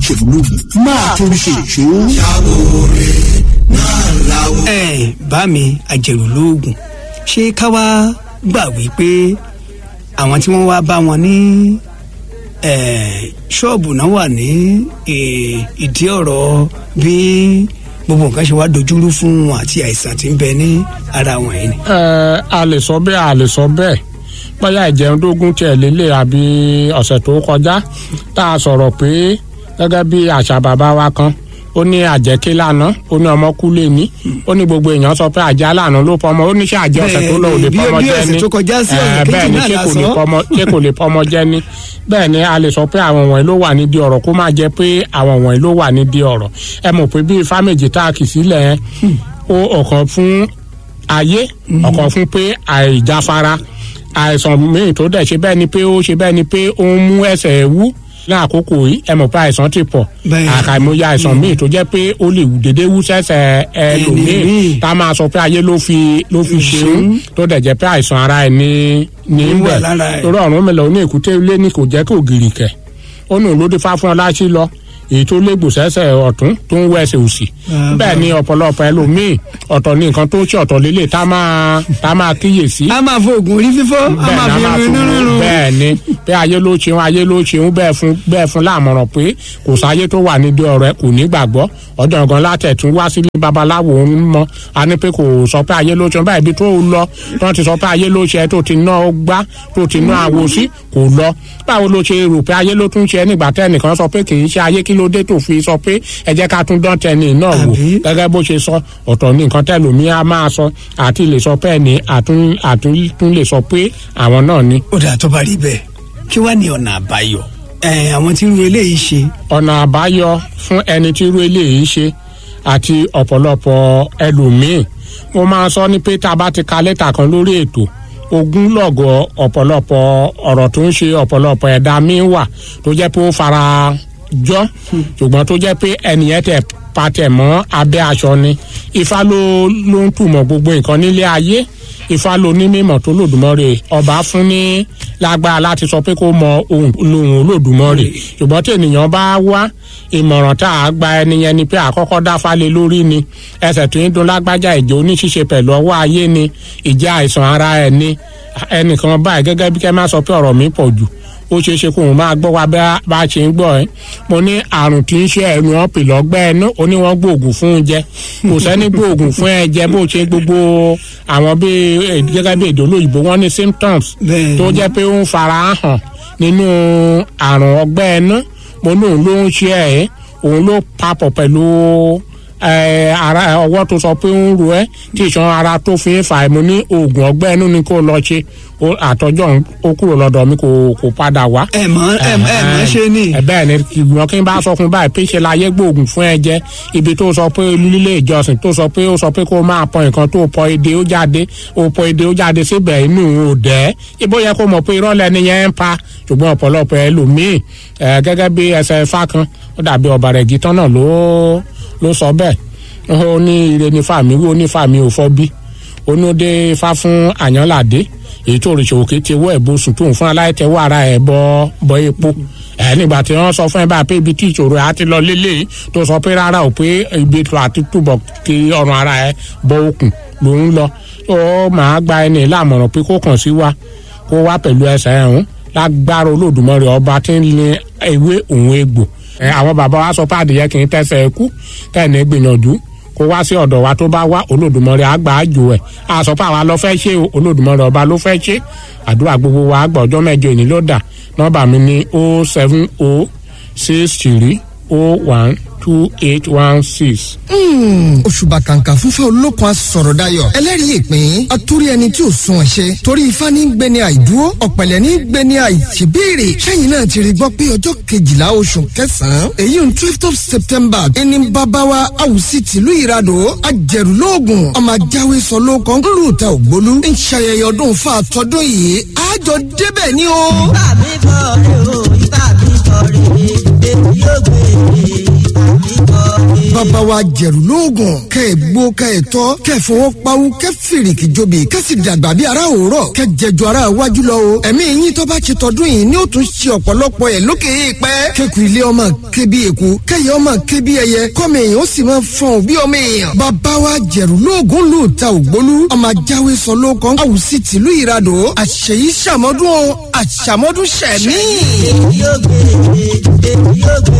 àjẹmúlògùn máa torí ṣe ìṣó. ẹ bá mi àjẹrù lóògùn ṣé ká wá gbà wípé àwọn tí wọ́n wá bá wọn ní eh, ṣọ́ọ̀bù náà wà ní eh, ìdí ọ̀rọ̀ bí gbogbo nǹkan ṣe wá dojúrú fún wọn àti àìsàn tí ń bẹ ní ara wọn yìí ni. ẹ a lè sọ bẹ́ẹ̀ a lè sọ bẹ́ẹ̀ bóyá ìjẹun dógún tiẹ̀ lélẹ̀ àbí ọ̀sẹ̀ tó kọjá tá a sọ̀rọ̀ pé gẹ́gẹ́ bí àṣà bàbá wa kan ó ní àjẹké lánàá ó ní ọmọ kú lé ní ó ní gbogbo èèyàn sọ pé àjẹ lánàá ló pọmọ ó ní ṣe àjẹ ọ̀sẹ̀ tó lọ ò lè Bí- pọmọ bí jẹ ọ̀sẹ̀ ní tó kọjá sí ọ̀sẹ̀ Eh, kejì bẹ́ẹ̀ ni náà ṣé la kò lè sọ. pọmọ ṣé kò lè pọmọ jẹ ní bẹ́ẹ̀ ni a lè sọ pé àwọn wọ̀nyí ló wà nídìí ọ̀rọ̀ kó má jẹ́ pé àwọn wọ̀nyí ló wà nídìí ọ̀rọ̀ ẹ mọ̀ pé bí ifá méjì tá a kì sílẹ̀ yẹn ó ọ̀kan fún ayé ọ̀kan fún pé àìjáfara àìsàn míì tó dẹ̀ ṣe bẹ́ẹ̀ ni pé ó ṣe bẹ́ẹ̀ ni pé ó ń mú ẹsẹ̀ wú ní àkókò yìí ẹ mọ̀ pé àìsàn ti pọ̀ Bẹ́ẹ̀. àkàìmọye àìsàn míì tó jẹ́ pé ó lè wù dédé wú sẹ́sẹ̀ ẹlòmíì Ẹlòmíì. tá a máa sọ pé ayé ló fi ló fi ṣeun tó dẹ̀ jẹ́ pé àìsàn ara ẹ̀ ní ní Ó wà bẹ̀ lára ẹ̀. torí ọ̀run mi lọ ní èkúté ilé ní kò jẹ́ kó gìrì kẹ̀ ó nù ló dé fá fún ọ láṣí lọ èyí tó légbò sẹ́sẹ̀ ọ̀tún tó ń wẹ̀sẹ̀ òsì Ah, bẹ́ẹ̀ ni ọ̀pọ̀lọpọ̀ ẹlòmíì ọ̀tọ̀ ní nǹkan tó ṣe ọ̀tọ̀ lélẹ̀ tá máa tá máa kíyèsí a máa fo oògùn orí fífọ́ a bẹ́ẹ̀ máa ni a fi máa irun fún inú rírun. bẹ́ẹ̀ ni pé ayé ló ṣeun ayé ló ṣeun bẹ́ẹ̀ fún bẹ́ẹ̀ fún láàmọ̀ràn pé kò sáyé tó wà nídìí ọ̀rẹ́ kò ní gbàgbọ́ ọ̀dọ̀ gan látẹ̀tún wá sílé babaláwo ń mọ a ní pé kò sọ pé ayé ló ṣeun báyìí ibi tó lọ tó ti sọ pé ayé ló ṣe tó ti ná ọ gbá tó ti ná àwo sí kò lọ báwo ló ṣe rò pé ayé ló tún ṣe nígbà tẹ́nìkan sọ pé kì í ṣe ayé kí ló dé tó fi sọ pé ẹ jẹ́ ká tún dán tẹni náà wò Àbí? gẹ́gẹ́ bó ṣe sọ ọ̀tọ̀ ní nǹkan tẹ́lòmí á máa sọ àti lè sọ pé ẹni àtún àtún tún lè sọ pé àwọn náà ni. ó dà tó bá rí bẹ́ẹ̀ kí wàá ní ọ̀nà àbáyọ ẹ àwọn tí irú eléyìí ṣe ọ̀nà àbáyọ fún ẹni tí irú eléyìí ṣe àti ọ̀pọ̀lọpọ̀ ẹlòmíì mo máa sọ ní pé tá a bá ti ka lẹ́tà kan lórí ètò ogún lọ́gọ̀ ọ̀pọ̀lọpọ̀ ọ̀rọ̀ tó ń ṣe ọ̀pọ̀lọpọ̀ ẹ̀dá míì wà tó jẹ́ pé ó fara jọ ṣùgbọ́n tó jẹ́ pé ẹnìyẹn tẹ̀ patẹ̀ mọ́ abẹ́ aṣọ ni ifá ló ló ń túmọ̀ gbogbo nǹkan nílé ayé ifá ló ní mímọ̀ tó lòdùmọ̀rè ọba fún ní lágbára láti sọ pé kó mọ ohun lóhun olódùmọ̀rè ṣùgbọ́n tí ènìyàn bá wá ìmọ̀ràn tá a gba ẹni yẹn ni pé àkọ́kọ́ dáfá lé lórí ni ẹsẹ̀ tó ń dun lágbájá ìjẹ́ oníṣíṣe pẹ̀lú ọwọ́ ayé ni ìjẹ́ àìsàn ara ẹ̀ ni ẹnìkan báyìí gẹ́gẹ́ bí kẹ́ máa sọ pé ọ̀rọ̀ mi pọ̀ jù ó ṣeé ṣe kó òun máa gbọ́ wa bá bá a ṣe ń gbọ́ ẹ́ mo ní àrùn tí ń ṣe ẹnu ọ̀pì lọ́gbẹ́ ẹnu ó ní wọ́n gbóògùn fún un jẹ kò sẹ́ni gbóògùn fún ẹ jẹ bó ṣe gbogbo àwọn bíi eh, gẹ́gẹ́ bí èdè olóyìnbó wọ́n ní symptoms Bẹ́ẹ̀ tó jẹ́ pé ó ń fara hàn nínú àrùn ọgbẹ́ ẹnu mo ní òun ló ń ṣe ẹ̀ òun ló papọ̀ pẹ̀lú ẹ, ara ọwọ́ tó sọ pé ń ro ẹ́ tí ìṣan ara tó fi ń fà ẹ́ mo ní oògùn ọgbẹ́ ẹnu ni kó lọ ṣe Ó- àtọ́jọ́ òun, ó kúrò lọ́dọ̀ mi kò kò padà wá ẹ mọ ẹ mọ ẹ mọ ṣe ni ẹ bẹ́ẹ̀ ni ìgbìmọ̀ kí n bá sọ fún báyìí pé ṣe láyé gbóògùn fún ẹ jẹ ibi tó sọ pé lílé ìjọsìn tó sọ pé ó sọ pé kó máa pọ nǹkan tó pọ èdè ó jáde ó pọ èdè ó jáde síbẹ̀ inú ò dẹ́ ibo yẹ kó mọ̀ pé irọ́ lẹni yẹn ń pa ṣùgbọ́n ọ̀pọ̀lọpọ̀ ẹlòmíì ẹ gẹ́gẹ́ bí ẹsẹ̀ ifá kan ó dàbí ọ̀bà rẹ̀ gítán náà ló ló sọ bẹ́ẹ̀ ó ní ire ní fàmí wó ní fàmí ò fọ́ bí onóde ifá fún àyànládé èyí tó rìṣà òkè ti wọ ẹbùn sùn tóun fún aláìtẹwọ ara ẹ bọ bọ epo ẹ nígbà tí wọn sọ fún ẹ bá pé ibi tí ìṣòro ẹ á ti lọ lélẹ̀ tó sọ pé rárá o pé ibi tó àti túbọ̀ kí ọrùn ara ẹ bọ okùn ló ń lọ ó máa gba ẹni lámọ̀ràn pé kó kàn sí wa kó wá pẹ̀lú ẹsẹ̀ ẹ̀hún lágbára olódùmarè ọba tí ń lé ewé òun egbò ẹ àwọn bàbá wa sọ pé adìyẹ kì í tẹsẹ̀ ẹkú tẹ̀ gbìyànjú kó wá sí ọ̀dọ̀ wa tó bá wá olódùmarè àgbà àjò ẹ̀ a sọ pé àwa lọ fẹ́ ṣe o olódùmarè ọba ló fẹ́ ṣe àdúrà gbogbo wa àgbà ọjọ́ mẹ́jọ ìní ló dà nọ́mbà mi ní o seven o six three o one two eight one six. òṣùbà kàǹkà fúnfẹ́ olókun asọ̀rọ̀ dayọ̀ ẹlẹ́rìí ìpín atúrí ẹni tí ò sun ẹ̀ṣẹ̀ torí ifá ní gbẹni àìdúró ọ̀pẹ̀lẹ̀ ní gbẹni àìṣèbéèrè sẹ́yìn náà ti rí gbọ́ pé ọjọ́ kejìlá oṣù kẹsàn-án èyí ń twelve of september ẹni bàbáwa àwùsí tìlú ìradò ajẹ̀rúlóògùn ọmọ ajáwé sọ ló kàn ń lù ta ògbólú ń ṣayẹyẹ ọdún fún àtọ́dún yìí àjọ débẹ̀ ni o. Ibà mi kọ́ rè o, ibà mi kọ́ rè é, èmi yóò gbé e, ibà mi kọ́ rè é. bàbá wa jẹ̀rù lóògùn kẹ́ ẹ̀ gbó kẹ́ ẹ̀ tọ́ kẹ́ ẹ̀ fọwọ́ pawú kẹ́ fìrìkì jobi kẹ́ sì dàgbà bí ara òórọ̀ kẹ́ jẹjọ ara wájú lọ o ẹ̀mí yín tó bá ti tọdún yìí ni ó tún ṣe ọ̀pọ̀lọpọ̀ ẹ̀ lókè èèpẹ́ kẹ́kù ilé ọmọ ké bí eku kẹ́yẹ ọmọ ké bí ẹyẹ kọ́mọ èèyàn ó sì máa fọ̀n bí ọmọ èèyàn bàbá wa jẹ̀rù lóògùn lù ta ògbólú ọmọ ajáwé sọ ló kọ́ àwùsí tìlú ìradò àṣeyí ṣàmọ́dún o àṣàmọ́dún ṣẹ̀mí. yóò gbé èmi yóò gbé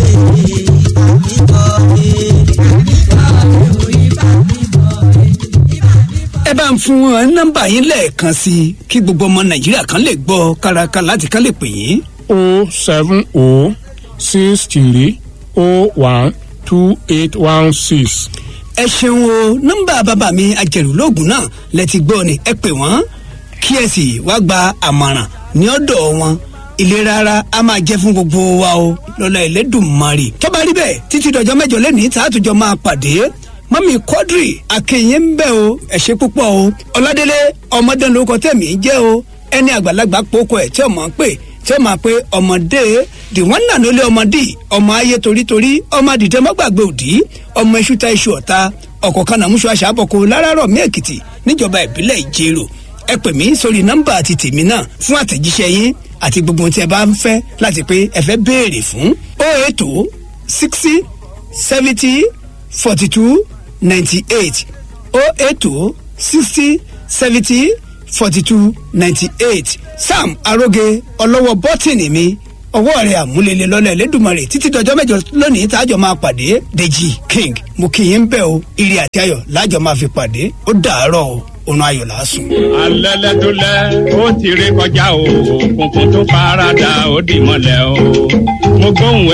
ẹ bá ń fún wọn nọ́mbà yín lẹ́ẹ̀kan sí i kí gbogbo ọmọ nàìjíríà kan lè gbọ́ kárakára láti ká lè pè yín. o seven o six three o one two eight one six. ẹ ṣeun o nọ́mbà bàbá mi ajẹrùlóògùn náà lẹ ti gbọ́ ni ẹ pè wọ́n kí ẹ sì wá gba àmọ̀ràn ní ọ̀dọ̀ wọn ìlera ara a máa jẹ́ fún gbogbo wa o lọ́la ẹlẹ́dùnmarè tó bá rí bẹ́ẹ̀ títí dọ̀jọ́ mẹ́jọ lẹ́nìí tá a tún jọ máa pàdé mọ́mí quadri akẹ́yìn ń bẹ̀ o ẹ ṣé púpọ̀ o ọ̀làdélé ọmọdé lórúkọ tẹ̀mí jẹ́ o ẹni àgbàlagbà pokọ ẹ̀ tí ọmọ ń pè tí ó máa pe ọmọdé the one and only ọmọdé ọmọ ayé torítorí ọmọ àdìtẹ́ mọ́gbàgbé òdì ọmọ iṣu ta iṣu ọ̀ta ọkọ̀ kan náà múṣọ aṣàbọ̀kọ láràárọ̀ mí èkìtì níjọba ìbílẹ̀ ìjẹrò ẹ pè mí sórí nọ́mbà àti tèmi náà fún àtẹ̀jíṣẹ́ yín àti gbogbo ohun tí ẹ bá ń fẹ́ láti pé ẹ fẹ́ béèrè fún ó ètò sixty seventy forty two ninety eight ó ètò sixty seventy forty two ninety eight sam aróge ọlọ́wọ́ bọ́tìnì mi ọwọ́ rẹ̀ àmúlélẹ̀ lọ́lẹ̀ lẹ́dùnmọ̀rè títí dọjọ́ mẹ́jọ lónìí tájọ máa pàdé deji king mo kì í ń bẹ̀ o ire àti ayọ̀ lájọ máa fi pàdé ó dàárọ̀ o òun ayọ̀ làásùn. alẹ́lẹ́ tó lẹ́ ó ti rí kọjá o òkùnkùn tó paradà ó dì mọ́lẹ̀ o mo gbóhùn